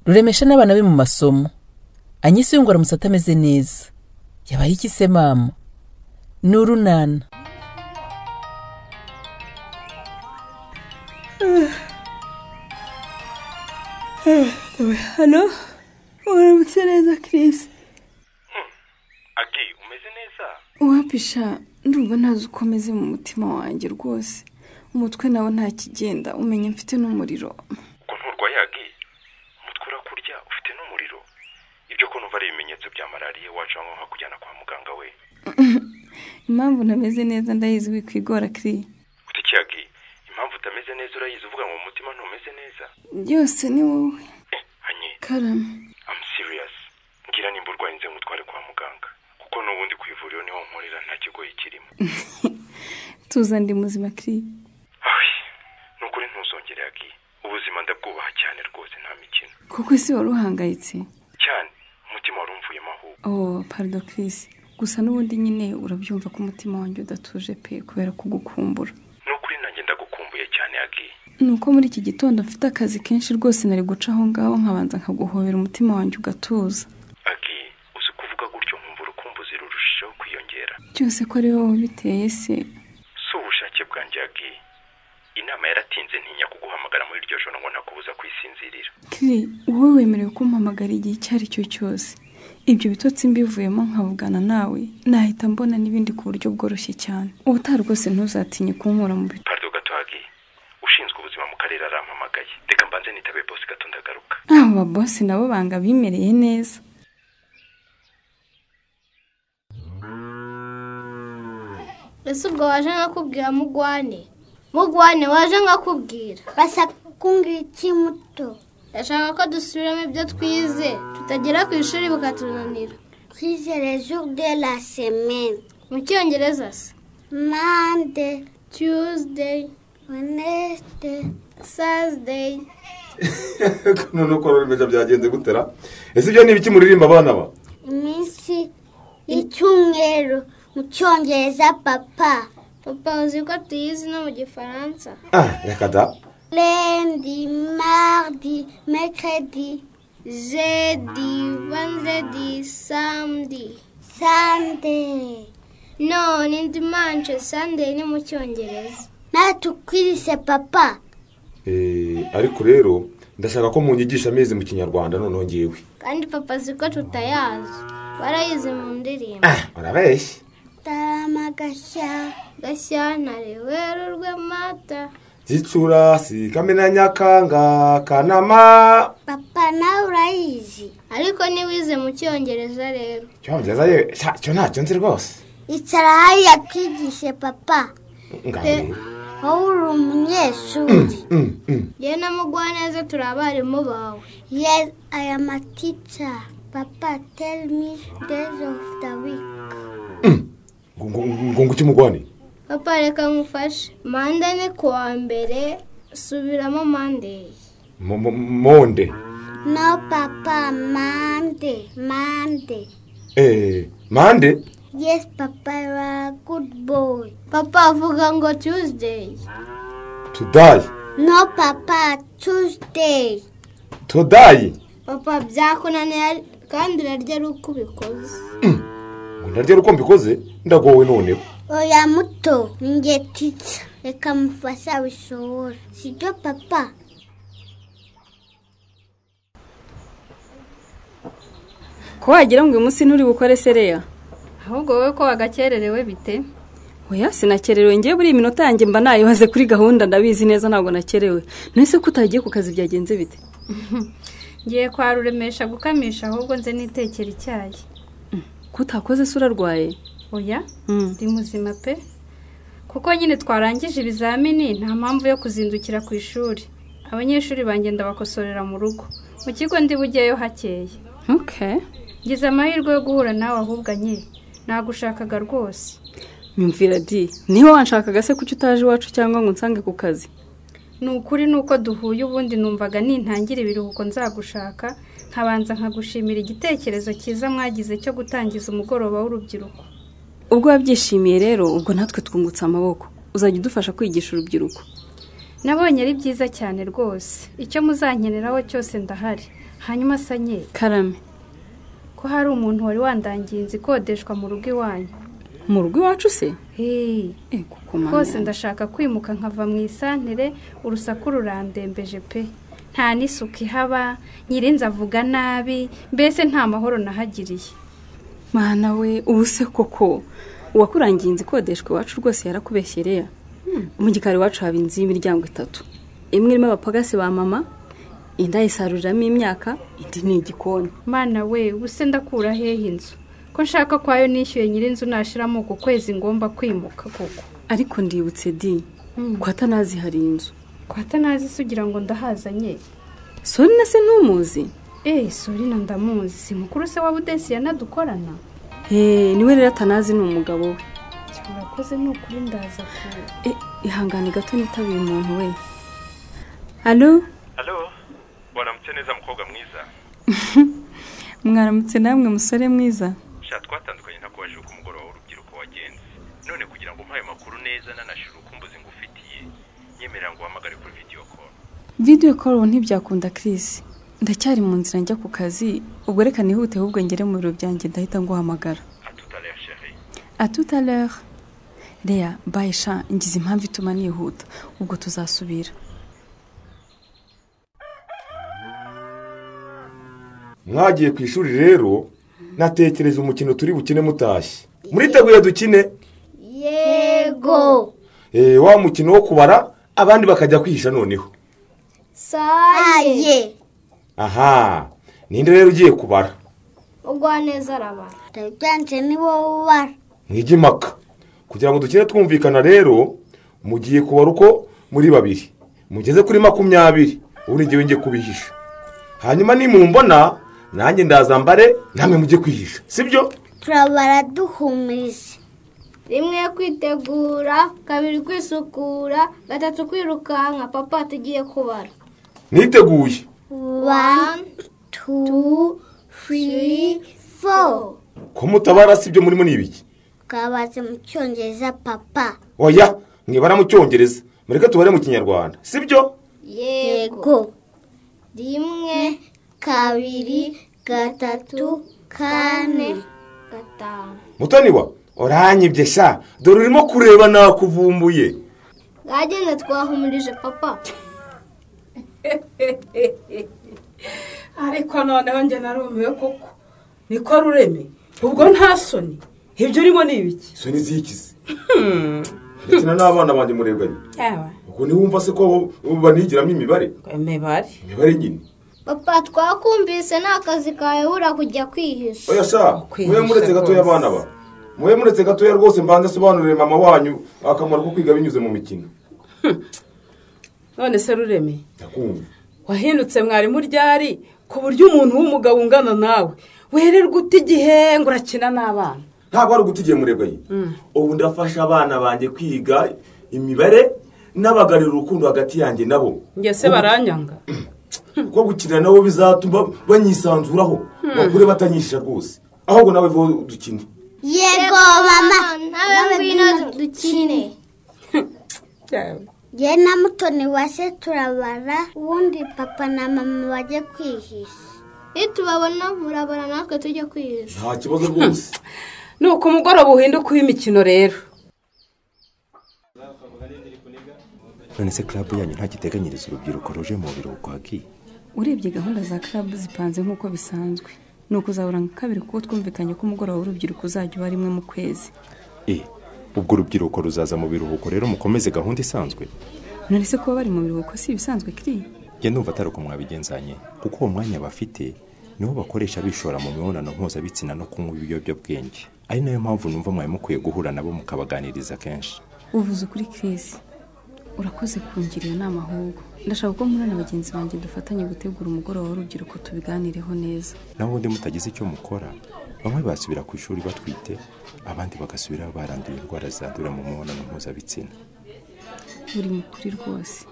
ruremesha n'abana be mu masomo anyise yungwa aramutse atameze neza yabaye iki se mama ni urunana hano uramutse neza kirisi agi umeze neza uwapisha ndumva ntazi uko ameze mu mutima wanjye rwose umutwe nawo nta kigenda umenya mfite n'umuriro ubwo nturwaye agi umutwe urakurya ufite n'umuriro ibyo ko numva ari ibimenyetso bya malariya waca nko kujyana kwa muganga we impamvu ntameze neza ndayizi wikwigora kiriya utiki agi impamvu utameze neza urayizi uvuga ngo mu mutima ntumeze neza byose ni wowe eh hanye karama I'm serious ngira nimba urwaye nze ngutware kwa muganga kuko n'ubundi ku ivuriro niho nkorera nta kigoyi kirimo tuza ndi muzima kiriya Ahi, ni ukuri ntuzongere agi ubuzima ndabwubaha cyane rwose nta mikino kuko isi wari uhangayitse cyane umutima wari umvuyemo ahubwo oh parido kirisi gusa n'ubundi nyine urabyumva ko umutima wanjye udatuje pe kubera kugukumbura ni ukuri nanjye ndagukumbuye cyane agi ni uko muri iki gitondo mfite akazi kenshi rwose nari guca aho ngaho nkabanza nkaguhobera umutima wanjye ugatuza agi uzi kuvuga gutyo nkumva urukumbuzi rurushijeho kwiyongera byose ko ari wowe biteye se si ubushake bwanjye agi inama yaratinze ntinya kuguhamagara muri iryo joro ngo ntakubuza kwisinzirira kiri wowe wemerewe kumpamagara igihe icyo ari cyo cyose ibyo bitotsi mbivuyemo nkavugana nawe nahita mbona n'ibindi ku buryo bworoshye cyane ubutaha rwose ntuzatinye kunkura mu bicu pardo gato agi ushinzwe ubuzima mu karere arampamagaye reka mbanze nitabe bosi gato ndagaruka aba babosi nabo banga bimereye neza ese ubwo waje nkakubwira mugwane mugwane waje nkakubwira basa kumbwira iki muto ndashaka ko dusubiramo ibyo twize tutagera ku ishuri bikatunanira twize rejour de la semaine mu cyongereza se mande tuesday oneste thursday none uko ruremeza byagenze gutera ese ibyo ni ibiki muririmba abana ba iminsi y'icyumweru mu cyongereza papa papa uzi ko tuyizi no mu gifaransa ah reka da lundi mardi mercredi jedi vanzedi samedi sunday none dimanje sunday ni mu cyongereza natukwirize papa Eh, ariko rero ndashaka ko munyigisha amezi mu kinyarwanda noneho ngewe kandi papa azi ko tutayazi warayize mu ndirimbo urabeshya taramagashya gashyantare werurwe mata gicurasi kamena nyakanga kanama papa nawe urayizi ariko ntiwize mu cyongereza rero cyongereza yewe sha, cyo ntacyo nzi rwose icara hariya twigishe papa ngabe wowe uri umunyeshuri Mm, mm. yewe na mugwaneza turi abarimu bawe Yes, I am a teacher. Papa, tell me days of the week. ngo ngo- ngo ngo cy'umugwane papa reka ngufashe manda ni ku wa mbere subiramo mandeyi Mo- mo- monde No, Papa, Monday, Monday. eh mande Yes, Papa, you are a good boy. papa avuga ngo tuwuzideyi tudayi No, Papa, Tuesday. tudayi papa byakunaniye kandi urarya ari uko ubikoze ngo naryo ari uko mbikoze ndagowe noneho Oya muto, ninjye teacher. Reka mufashe abishobora. Sibyo, Papa? ko wagira ngo uyu munsi nturi bukore sereya ahubwo wowe ko wagakererewe bite oya sinakererewe ngewe buri iminota yanjye mba nayibaze kuri gahunda ndabizi neza ntabwo nakerewe nese ko utagiye ku kazi byagenze bite ngiye kwa ruremesha gukamisha ahubwo nze nitekera icyayi ko utakoze se urarwaye oya Mm. ndi muzima pe kuko nyine twarangije ibizamini nta mpamvu yo kuzindukira ku ishuri abanyeshuri banjye ndabakosorera mu rugo mu kigo ndi bujyeyo hakeye ntuke ngize amahirwe yo guhura nawe ahubwo nye nagushakaga rwose nyumvira di niba wanshakaga se kuki utaje iwacu cyangwa ngo unsange ku kazi ni ukuri ni uko duhuye ubundi numvaga nintangira ibiruhuko nzagushaka nkabanza nkagushimira igitekerezo cyiza mwagize cyo gutangiza umugoroba w'urubyiruko ubwo wabyishimiye rero ubwo natwe twungutse amaboko uzajya udufasha kwigisha urubyiruko nabonye ari byiza cyane rwose icyo muzankeneraho cyose ndahari hanyuma sanye karame ko hari umuntu wari wandangiye inzu ikodeshwa mu rugo iwanyu mu rugo iwacu se heee eh kuko mama rwose yanjye. ndashaka kwimuka nkava mu isantere urusaku rurandembeje pe nta n'isuku ihaba nyirinzi avuga nabi mbese nta mahoro nahagiriye mana we ubu se koko uwakurangiye inzu ikodeshwa iwacu rwose yarakubeshyereya mu gikari iwacu haba inzu y'imiryango itatu imwe irimo abapagasi ba mama indi ayisaruriramo imyaka indi ni igikoni mana we ubuse ndakura hehe inzu ko nshaka kwayo nishyuye nyirinzu nashiramo ku kwezi ngomba kwimuka koko ariko ndibutse di ko atanazi hari inzu kwa tanazi se ugira ngo ndahazanye sori na se ntumuzi eee sorina ndamuzi si mukuru se wa budesi yanadukorana heee niwe rero atanazi ni umugabo we urakoze ni ukuri ndaza ku Eh, ihangane gato nitabiye umuntu we alo halo waramutse neza mukobwa mwiza mwaramutse namwe musore mwiza sha twatandukanye ntakubaje uko umugoroba w'urubyiruko wagenze none kugira ngo umpaye amakuru neza nanashira ukumbuzi ngufitiye nyemerera ngo uhamagare kuri vidiyo call vidiyo koru ntibyakunda kirisi ndacyari mu nzira njya ku kazi ubwo reka nihute ahubwo ngere mu biro byanjye ndahita nguhamagara atutare ya sheri a tout à l'heure reya bayisha ngize impamvu ituma nihuta ubwo tuzasubira mwagiye ku ishuri rero natekereza umukino turi bukine mutashye muriteguye dukine yego Eh, wa mukino wo kubara abandi bakajya kwihisha noneho saye aye aha ninde rero ugiye kubara ugwaneza araba ndabyanze ni wowe ubara mwige impaka kugira ngo dukine twumvikana rero mugiye kubara uko muri babiri mugeze kuri makumyabiri ubu n'igihe ngiye kubihisha hanyuma nimumbona nanjye ndazambare namwe mujye kwihisha sibyo turabara duhumiriza rimwe kwitegura kabiri kwisukura gatatu kwirukanka papa tugiye kubara mwiteguye one two three four ko mutabara sibyo murimo ni ibiki twabaze mu cyongereza papa oya mwibara mu cyongereza mureke tubare mu kinyarwanda sibyo yego yego rimwe rimwe kabiri gatatu kane kane gatanu mutoni wa oranyibye sha dore urimo kureba nakuvumbuye bwagenze twahumirije papa ariko noneho njye narumiwe koko niko rureme ubwo nta soni ibyo urimo ni ibiki so ntizikize ndetse na n'abana banjye murebanye yaba ubwo ntiwumva se ko banigiramo imibare imibare imibare nyine papa twakumvise nta kazi kayobora kujya kwihisha oya sha mube muretse gatoya abana ba mube muretse gatoya rwose mbanze asobanurire mama wanyu akamaro ko kwiga binyuze mu mikino none se rureme ndakumva wahindutse mwarimu ryari ku buryo umuntu w'umugabo ungana nawe wererwa uta igihe ngo urakina n'abana ntabwo ari uguta igihe murebanye ubu ndafasha abana banjye kwiga imibare n'abagarira urukundo hagati yanjye nabo njye se baranyanga kuko gukina nabo bizatuma banyisanzuraho bakure batanyisha rwose ahubwo nawe vuba dukine yego mama nawe ngwino dukine ye na mutoni wase turabara ubundi papa na mama bajye kwihisha nitubabona murabara natwe tujya kwihisha nta kibazo rwose ni uko umugoroba uhinduka uw'imikino rero none se club yanyu nta giteganyiriza urubyiruko ruje mu biruhuko haki urebye gahunda za karabu zipanze nk'uko bisanzwe ni ukuzahura nka kabiri kuko twumvikanye ko umugoroba w'urubyiruko uzajya uba rimwe mu kwezi e ubwo urubyiruko ruzaza mu biruhuko rero mukomeze gahunda isanzwe none se kuba bari mu biruhuko si ibisanzwe kiri njye ndumva atari uko mwabigenzanye kuko uwo mwanya bafite niwo bakoresha bishora mu mibonano mpuzabitsina no kunywa ibiyobyabwenge ari nayo mpamvu numva mwari mukwiye guhura nabo mukabaganiriza kenshi uvuze ukuri kirisi urakoze kungirira inama ahubwo ndashaka ko nkura na bagenzi banjye dufatanye gutegura umugoroba w'urubyiruko tubiganireho neza naho ubundi mutagize icyo mukora bamwe basubira ku ishuri batwite abandi bagasubirayo baranduye indwara zandurira mu mibonano mpuzabitsina uri mukuri rwose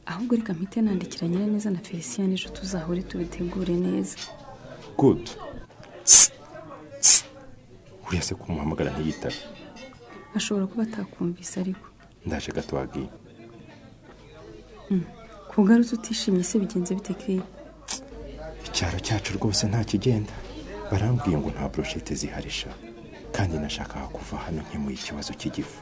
ahubwo reka mpite nandikira nyiraneza na felicien n'ejo tuzahure tubitegure neza good uriya se kumuhamagara ntiyitabe ashobora kuba atakumvise ariko ndaje gato wagiye kugarutse utishimye se bigenze bite kiri icyaro cyacu rwose nta kigenda barambwiye ngo nta boroshete ziharisha kandi nashakaga kuva hano nkemuye ikibazo cy'igifu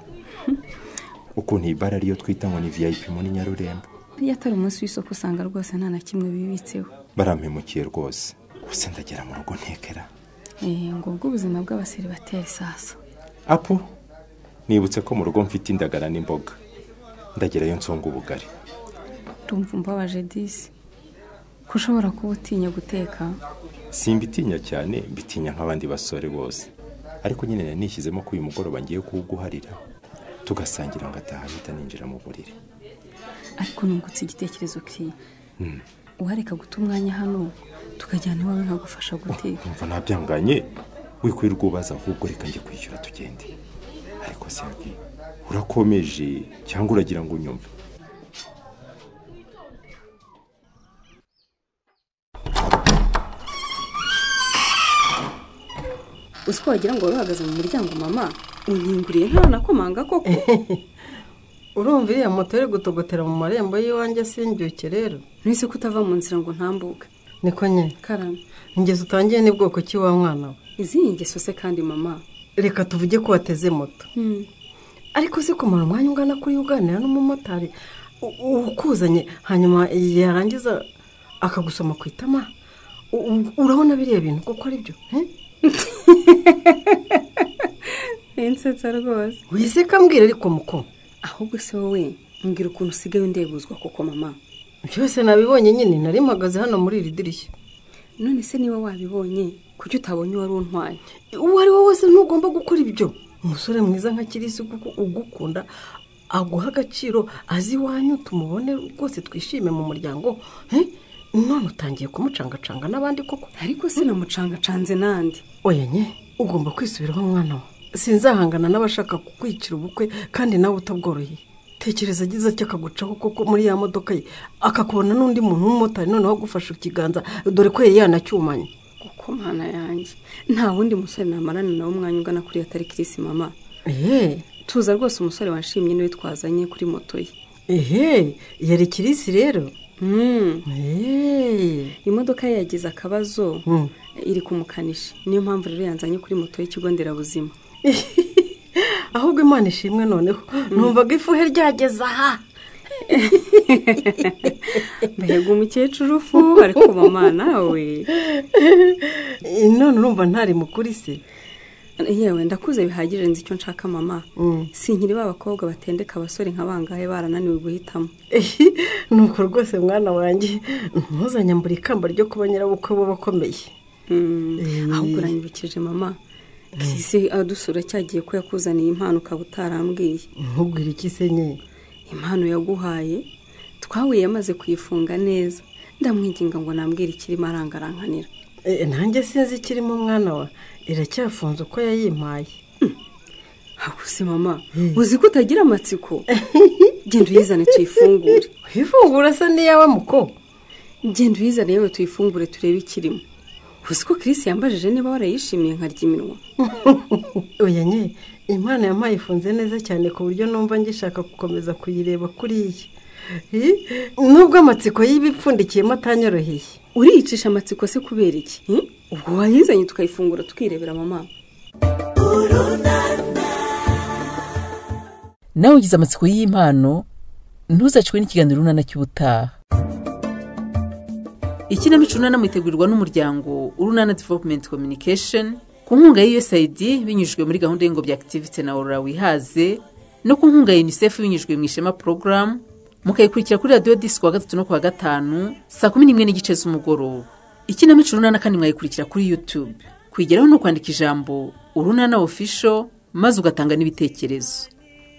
ukuntu iyi bara ariyo twita ngo ni viyayipi muri nyarurembo iyo atari umunsi w'isoko usanga rwose nta na kimwe bibitseho barampemukiye rwose gusa ndagera mu rugo ntekera Eh, ngubwo ubuzima bw'abaseribateri sasa apo nibutse ko mu rugo mfite indagara n'imboga ndagerayo nsonga ubugari urumva umbabaje disi ko ushobora kuba utinya guteka simbitinya cyane mbitinya nk'abandi basore bose ariko nyine nari nishyizemo ko uyu mugoroba ngiye kuwuguharira tugasangira ngataha ahita ninjira mu buriri ariko nungutse igitekerezo kiye uhareka guta umwanya hano tukajyana iwawe nkagufasha guteka umva nabyanganye wikwirirwa ubaza ahubwo reka njye kwishyura tugende ariko siyaki urakomeje cyangwa uragira ngo unyumve uzi ko wagira ngo wari uhagaze mu muryango mama unyinguriye ntawe nakomanga koko urumva iriya moto iri gutogotera mu marembo y'iwanjye sindyuke rero nise ko utava mu nzira ngo ntambuke niko nyine karame ingeso utangiye ni bwoko ki wa mwana we izihe ngeso se kandi mama reka tuvuge ko wateze moto Hmm. ariko se kumara umwanya ungana kuri uganira n'umumotari u- ukuzanye hanyuma yarangiza akagusoma ku itama U- u- urabona biriya bintu koko ari byo eh? insetsa rwose wise kambwira ariko muko ahubwo se wowe mbwira ukuntu usigaye undebuzwa koko mama byose nabibonye nyine nari mpagaze hano muri iri dirishya none se niba wabibonye kuki utabonye uwari untwaye uwo ari we wese ntugomba gukora ibyo umusore mwiza nka kirisi kuko ugukunda aguha agaciro azi iwanyu tumubone rwose twishime mu muryango eh? none utangiye kumucangacanga n'abandi koko ariko se namucangacanze n'andi oyenye ugomba kwisubiraho mwana we sinzahangana n'abashaka kukwicira ubukwe kandi nawe utabworoheye tekereza agize atya akagucaho koko muri ya modoka ye akakubona n'undi muntu w'umumotari noneho agufashe ikiganza dore ko yari yanacyumanye kuko mwana yanjye nta wundi musore namarana nawe umwanya ungana kuri atari kirisi mama eee tuza rwose umusore wanshimye niwe twazanye kuri moto ye ehe yari kirisi rero Hmm, eee imodoka ye yagize akabazo iri kumukanishi niyo mpamvu rero yanzanye kuri moto y'ikigo nderabuzima ahubwo imana ishimwe noneho numvaga ifuhe ryageze aha mbega umukecuru ufu ariko mama nawe Eh, none urumva ntari mukuri se yewe ndakuze bihagije nzi icyo nshaka mama sinkiri ba bakobwa batendeka abasore nka bangahe barananiwe guhitamo Ehe, nuko rwose mwana wanjye ntuzanyambura ikamba ryo kuba nyirabukwe w'abakomeye Mm, ahubwo uranyibukije mama kisi adusura cyagiye ko yakuzaniye impano ukaba utarambwiye ntubwire iki se nye impano yaguhaye twahuye yamaze kuyifunga neza ndamwinginga ngo nambwire ikirimo arangarankanira Eh, nanjye sinzi ikirimo mwana wa iracyafunze uko yayimpaye ahubuse mama uzi ko utagira amatsiko genda uyizane tuyifungure wifungura se n'iyawe muko genda uyizane yewe tuyifungure turebe ikirimo uzi ko Chris yambajije niba warayishimiye nkarya iminwa oya nye impano yampaye ifunze neza cyane ku buryo numva ngishaka gukomeza kuyireba kuriya Eh, nubwo amatsiko y'ibipfundikiyemo atanyoroheye uriyicisha amatsiko se kubera iki hmm? ubwo wayizanye tukayifungura tukirebera mama nawe ugize amatsiko y'impano ntuzacwe n'ikiganiro runana cy'ubutaha ikinamico urunana itegurirwa n'umuryango urunana development communication ku nkunga ya usaid binyujijwe muri gahunda y'ingobyi activity na aurora wihaze no ku nkunga ya unicef binyujijwe mu ishema program mukayikurikira kuri radiyo disi kuwa gatatu no kuwa gatanu saa kumi n'imwe n'igice z'umugoroba ikinamico urunana kandi mwayikurikira kuri youtube kuyigeraho ni ukwandika ijambo urunana official maze ugatanga n'ibitekerezo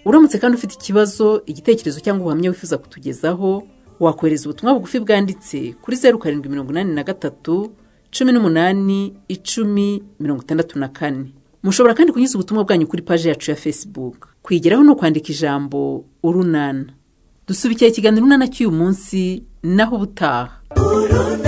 uramutse kandi ufite ikibazo igitekerezo cyangwa ubuhamya wifuza kutugezaho wakohereza ubutumwa bugufi bwanditse kuri zeru karindwi mirongo inani na gatatu cumi n'umunani icumi mirongo itandatu na kane mushobora kandi kunyuza ubutumwa bwanyu kuri paji yacu ya facebook kuyigeraho ni ukwandika ijambo urunana dusubikira ikiganiro urunana cy'uyu munsi naho ubutaha urunana